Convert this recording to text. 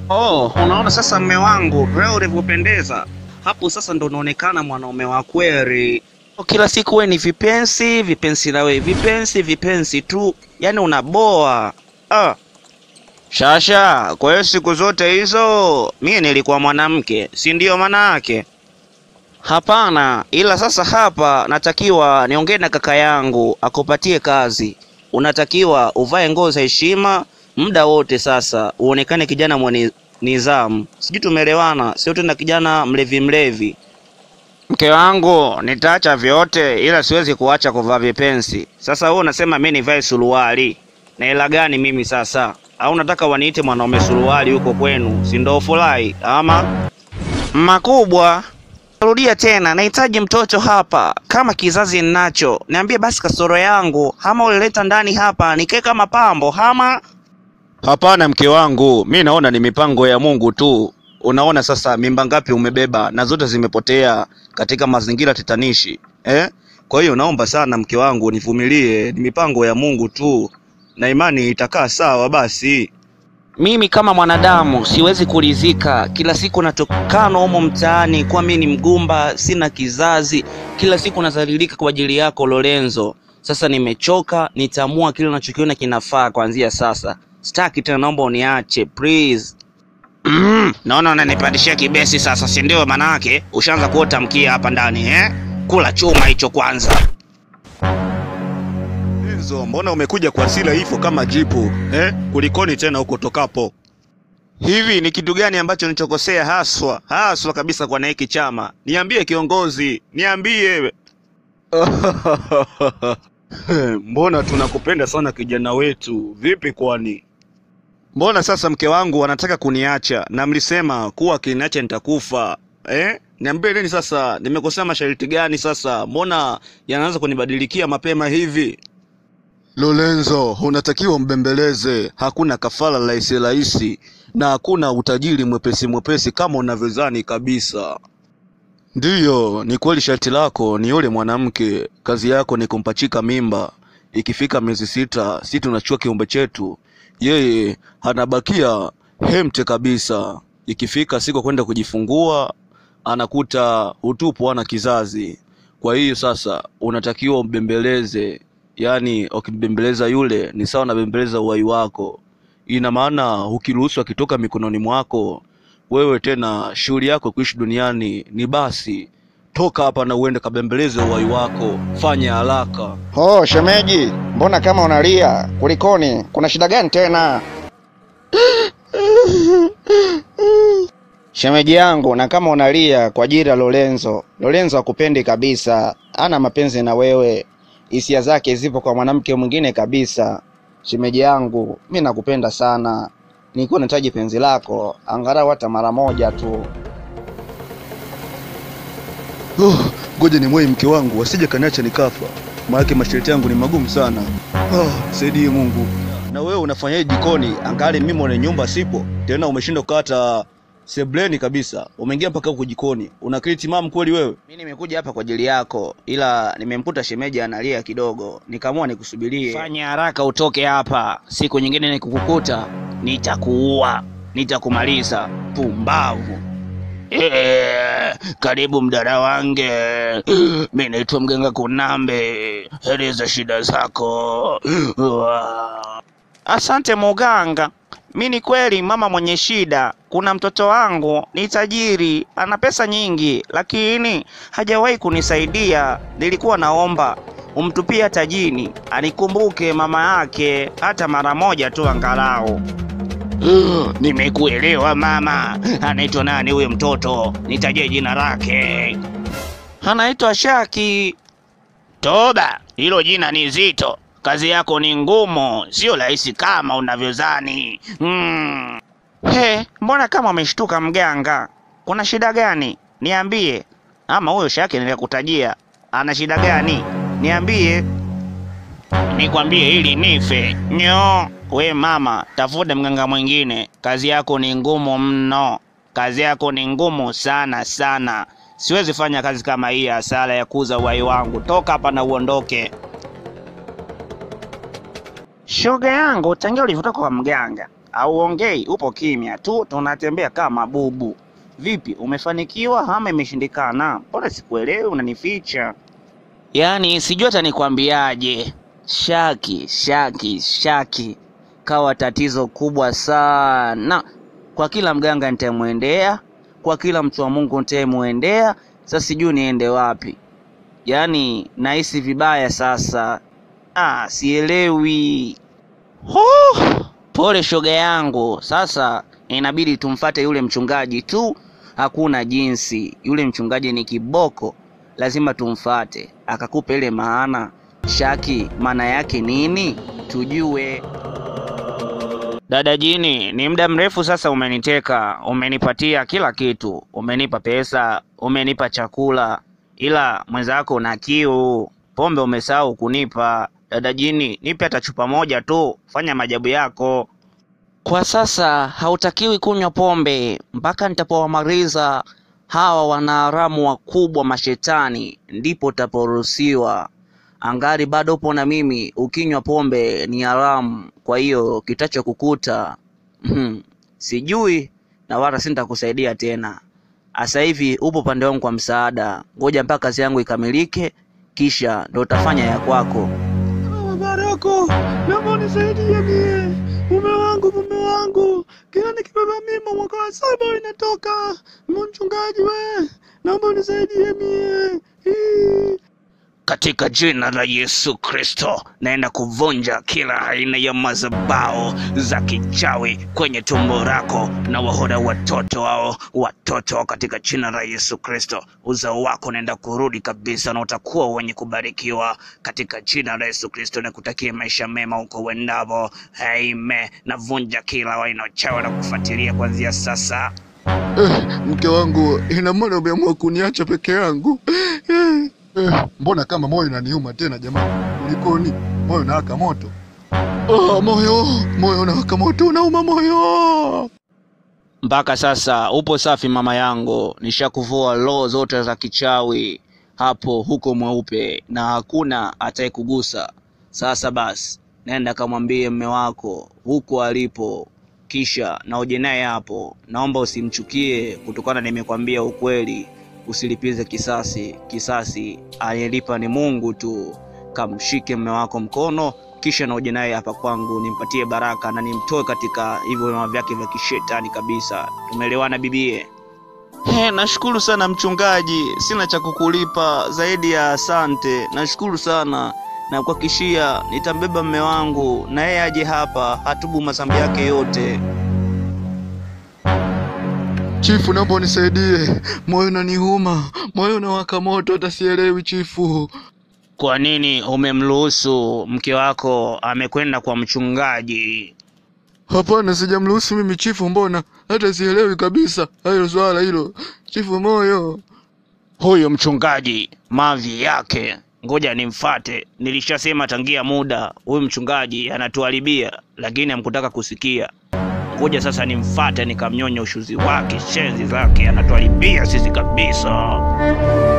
Oh, unaona sasa mme wangu, wewe ulivyopendeza. Hapo sasa ndo unaonekana mwanaume wa kweli. Kila siku we ni vipensi, vipensi na we vipensi, vipensi tu. Yaani unaboa. Ah. Shasha, kwa hiyo siku zote hizo mimi nilikuwa mwanamke, si ndio maana yake? Hapana, ila sasa hapa natakiwa niongee na kaka yangu akupatie kazi. Unatakiwa uvae nguo za heshima muda wote, sasa uonekane kijana mwenye nidhamu. Sijui tumeelewana, sio tena kijana mlevi mlevi. Mke wangu, nitaacha vyote ila siwezi kuacha kuvaa vipensi. Sasa wewe unasema mimi nivae suruali. Na hela gani mimi sasa? Au nataka waniite mwanaume suruali huko kwenu? Si ndio furahi ama? Makubwa. Rudia tena, nahitaji mtoto hapa. Kama kizazi ninacho, niambie basi kasoro yangu. Hama ulileta ndani hapa nikae kama pambo hama? Hapana mke wangu, mi naona ni mipango ya Mungu tu. Unaona sasa mimba ngapi umebeba na zote zimepotea katika mazingira tetanishi eh? Kwa hiyo naomba sana mke wangu nivumilie, ni mipango ya Mungu tu na imani itakaa sawa basi. Mimi kama mwanadamu siwezi kuridhika, kila siku natokana humo mtaani kwa mimi ni mgumba, sina kizazi, kila siku nazalilika kwa ajili yako Lorenzo. Sasa nimechoka, nitaamua kile unachokiona kinafaa kuanzia sasa. Sitaki tena, naomba uniache please. Mm, naona unanipandishia kibesi sasa, si ndio? Manake ushaanza kuota mkia hapa ndani eh? Kula chuma hicho kwanza. Enzo, mbona umekuja kwa hasira hivyo kama jipu eh? Kulikoni tena huko tokapo? Hivi ni kitu gani ambacho nilichokosea haswa haswa kabisa kwa na hiki chama? Niambie kiongozi, niambie. Mbona tunakupenda sana kijana wetu, vipi kwani? Mbona sasa mke wangu wanataka kuniacha na mlisema kuwa kiniacha nitakufa eh? Niambie nini sasa, nimekosea masharti gani sasa? Mbona yanaanza kunibadilikia mapema hivi? Lorenzo, unatakiwa mbembeleze. Hakuna kafara rahisi rahisi na hakuna utajiri mwepesi mwepesi kama unavyozani kabisa. Ndiyo, ni kweli sharti lako ni yule mwanamke, kazi yako ni kumpachika mimba. Ikifika miezi sita, si tunachua kiumbe chetu, yeye anabakia hemte kabisa. Ikifika siku ya kwenda kujifungua, anakuta utupu, ana kizazi. Kwa hiyo sasa unatakiwa umbembeleze, yaani ukimbembeleza yule ni sawa na bembeleza uhai wako. Ina maana ukiruhusu akitoka mikononi mwako wewe tena shughuli yako kuishi duniani ni basi. Toka hapa na uende kabembeleze uhai wako, fanya haraka. Oh, shemeji, mbona kama unalia? Kulikoni? Kuna shida gani tena? Shemeji yangu, na kama unalia kwa ajili ya Lorenzo, Lorenzo hakupendi kabisa, ana mapenzi na wewe, hisia zake zipo kwa mwanamke mwingine kabisa. Shemeji yangu, mi nakupenda sana, nilikuwa nahitaji penzi lako angalau hata mara moja tu. Oh, ngoja ni mwei mke wangu asije kaniacha nikafa, maanake masharti yangu ni magumu sana. Oh, saidie Mungu. Na wewe unafanyaje jikoni? Angali mimi mwenye nyumba sipo tena, umeshindwa kukata sebleni kabisa, umeingia mpaka huko jikoni. Una akili timamu kweli wewe? Mimi nimekuja hapa kwa ajili yako, ila nimemkuta shemeji analia kidogo, nikaamua nikusubirie. Fanya haraka utoke hapa, siku nyingine nikukukuta nitakuua, nitakumaliza. Pumbavu. Eh, karibu mdada wange. Mi naitwa mganga Kunambe, eleza shida zako. Wa- Asante muganga. Mi ni kweli mama mwenye shida. Kuna mtoto wangu ni tajiri, ana pesa nyingi, lakini hajawahi kunisaidia. Nilikuwa naomba umtupia tajini, anikumbuke mama yake hata mara moja tu angalau. Uh, nimekuelewa mama. Anaitwa nani huyo mtoto? Nitajie jina lake. Anaitwa Shaki. Toba, hilo jina ni zito. Kazi yako ni ngumu, sio rahisi kama unavyozani. Hmm. He, mbona kama umeshtuka mganga? Kuna shida gani? Niambie. Ama huyo Shaki nilikutajia ana shida gani? Niambie. Nikwambie ili nife. Nyo, we mama, tafuta mganga mwingine. Kazi yako ni ngumu mno. Kazi yako ni ngumu sana sana. Siwezi fanya kazi kama hii ya hasara ya kuuza uhai wangu. Toka hapa na uondoke. Shoga yangu, tangia ulivyotoka kwa mganga Auongei, upo kimya tu, tunatembea kama bubu. Vipi, umefanikiwa ama imeshindikana? Mbona sikuelewi, unanificha? Yaani sijui hata nikwambiaje. Shaki, Shaki, Shaki kawa tatizo kubwa sana kwa kila mganga nitamwendea, kwa kila mtu wa Mungu nitamwendea. Sasa sijui niende wapi, yaani nahisi vibaya sasa. Ah, sielewi. Huh, pole shoga yangu. Sasa inabidi tumfate yule mchungaji tu, hakuna jinsi. Yule mchungaji ni kiboko, lazima tumfate akakupa ile maana. Shaki, maana yake nini? Tujue. Dada Jini, ni muda mrefu sasa umeniteka, umenipatia kila kitu, umenipa pesa, umenipa chakula, ila mwenzako na kiu, pombe umesahau kunipa. Dada Jini, nipe hata chupa moja tu, fanya maajabu yako. Kwa sasa hautakiwi kunywa pombe mpaka nitapowamaliza hawa wanaharamu wakubwa mashetani, ndipo utaporuhusiwa. Angali bado upo na mimi, ukinywa pombe ni haramu. Kwa hiyo kitacho kukuta hmm, sijui na wala sintakusaidia tena. Asa hivi upo pande wangu kwa msaada, ngoja mpaka kazi yangu ikamilike, kisha ndo utafanya ya kwako. Barako, naomba unisaidie mie. Mume wangu, mume wangu, kila nikibeba mimba mwaka wa saba inatoka. Mchungaji we, naomba unisaidie mie. Hii. Katika jina la Yesu Kristo, naenda kuvunja kila aina ya mazabao za kichawi kwenye tumbo lako na wahoda watoto wao watoto, katika jina la Yesu Kristo. Uzao wako naenda kurudi kabisa na utakuwa wenye kubarikiwa katika jina la Yesu Kristo. Nakutakia maisha mema huko uendavo. Amen. Navunja kila aina ya uchawi na kufuatilia kuanzia sasa. Eh, mke wangu, ina maana umeamua kuniacha peke yangu? Eh, eh, mbona kama moyo unaniuma tena jamani? Kulikoni? Moyo unawaka moto. Oh, moyo, moyo unawaka moto, unauma moyo. Mpaka sasa upo safi mama yangu, nishakuvua roho zote za kichawi hapo huko mweupe na hakuna atayekugusa. Sasa basi, nenda kamwambie mme wako huko alipo, kisha na uje naye hapo. Naomba usimchukie kutokana nimekwambia ukweli, usilipize kisasi. Kisasi aliyelipa ni Mungu tu. Kamshike mme wako mkono, kisha na uje naye hapa kwangu, nimpatie baraka na nimtoe katika hivyo vyama vyake vya kishetani kabisa. Tumeelewana bibie? He, nashukuru sana mchungaji, sina cha kukulipa zaidi ya asante. Nashukuru sana na kuhakikishia nitambeba mme wangu na yeye aje hapa hatubu madhambi yake yote. Chifu, naomba unisaidie, moyo unaniuma, moyo unawaka moto, hata sielewi chifu. Kwa nini umemruhusu mke wako amekwenda kwa mchungaji? Hapana, sijamruhusu mimi chifu, mbona hata sielewi kabisa hayo swala hilo. Chifu moyo, Huyu mchungaji mavi yake, ngoja nimfate. Nilishasema tangia muda, huyu mchungaji anatuharibia, lakini hamkutaka kusikia. Ngoja sasa nimfate, nikamnyonya ushuzi wake, shenzi zake, anatuharibia sisi kabisa.